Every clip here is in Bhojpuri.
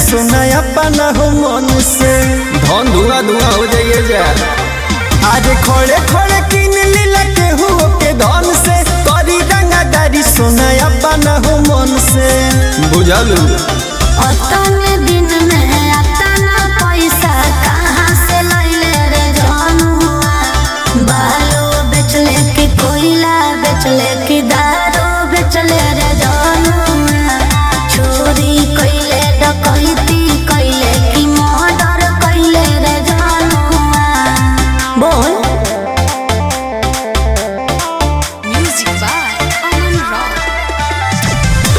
सोना अपना हो मन से धन धुआं धुआं हो जाइए जा अरे खोड़े खोड़े किन लीला केहू के धन से करी रंगादारी सोना अपना हो मन से बुझलू अतने दिन में अतना पैसा कहाँ से लैले रे जनुआ बालो बेचले कि कोयला बेचले कि दारू बेचले रे जनुआ चोरी कइले डकैती कइले कि मर्डर कइले रे जनुआ बोल Music by Aman Rock.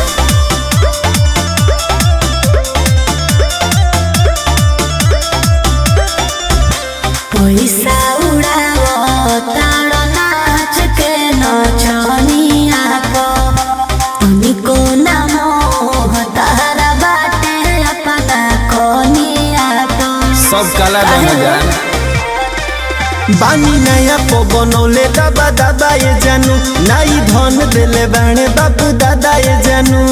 पैसा उड़ावो तारो नाच के नचनिया को तनिको ना मोह तारा बाटे अपना कोनिया को सब काला रंग जान बानी नया पो बनौले दादा दादा ये जानू नाई धन देले बाणे बापू दादा ये जानू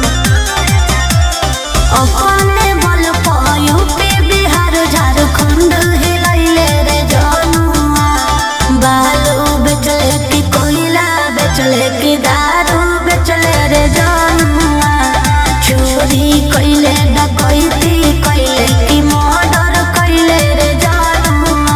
अपने बल पर यूपी बिहार झारखंड हिलैले रे जनुआ बालू बेचले कि कोयला बेचले कि दारू बेचले रे जनुआ चोरी कइले डकैती कइले कि मर्डर कइले रे जनुआ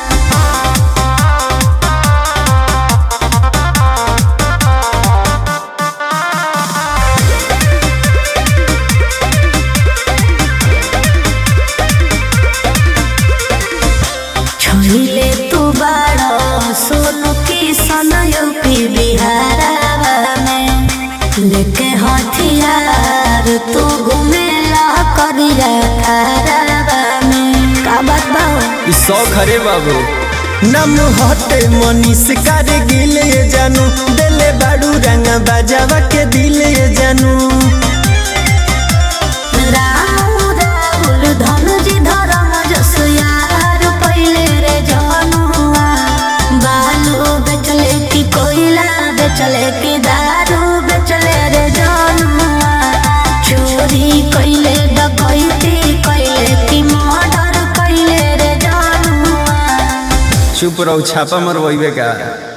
छोइले तू बाड़ो सोनू की सन यूपी बिहारवा में लेके हथियार तू घुमेला करिया खारवा में का बात बाओ ई शौक हरे बाबू नम हटे मनीष कर गिले ये जानू देले बाड़ू रंग बाजावा के दिले ये जानू राम राहुल धनुजी धरम जस यार पहिले रे जनुआ बालू बेचले की कोयला बेचले की दारू बेचले रे जनुआ चोरी कइले डकैती कइले की मर्डर कइले रे जनुआ चुप रहो छापा मरवाइबे का